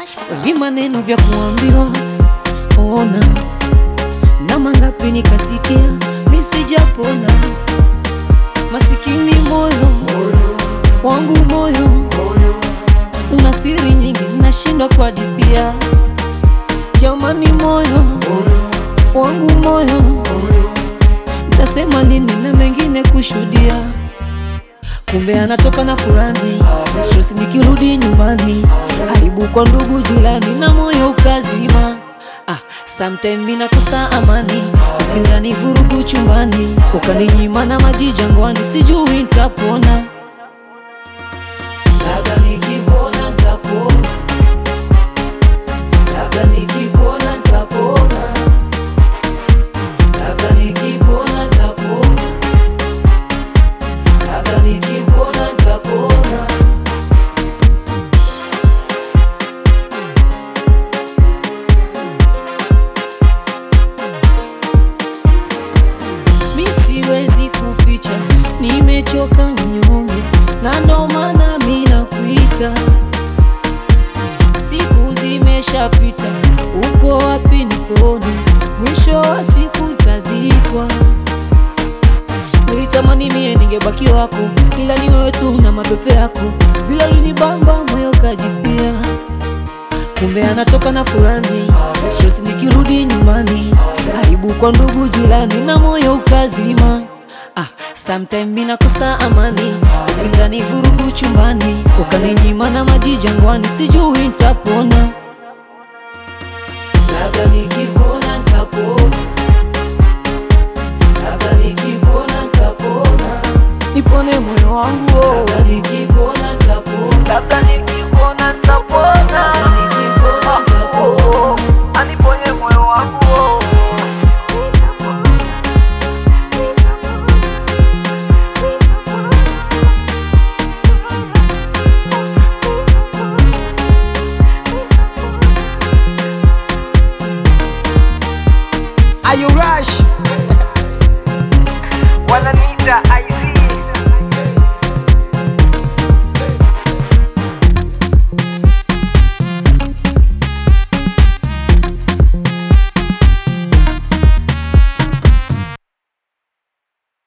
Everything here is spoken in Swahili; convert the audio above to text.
vi maneno vya kuambiwa ona na mangapi nikasikia misijapona masikini moyo wangu moyo una siri nyingi nashindwa kuadithia jamani moyo wangu moyo ntasema nini na mengine kushuhudia kumbe anatoka na furani stress nikirudi nyumbani aibu kwa ndugu jirani na moyo ukazima ah, sometime minakosa amani pinzani vurugu chumbani ukaninyima na maji jangwani sijui ntapona labda nikikuona ntapona labda nikikuona ntapona labda nikikuona ntapona labda nikikuona ntapona mi siwezi kuficha nimechoka unyonge na ndo maana mi nakuita siku zimeshapita uko wapi nipone mwisho wa siku ntazikwa nilitamani mie ningebaki wako ila ni wewe tu na mapepe yako vile ulinibamba moyo kajifia kumbe anatoka na furani stress nikirudi nyumbani aibu kwa ndugu jirani na moyo ukazima ah, sometime minakosa amani upinzani vurugu chumbani ukaninyima na maji jangwani sijui ntapona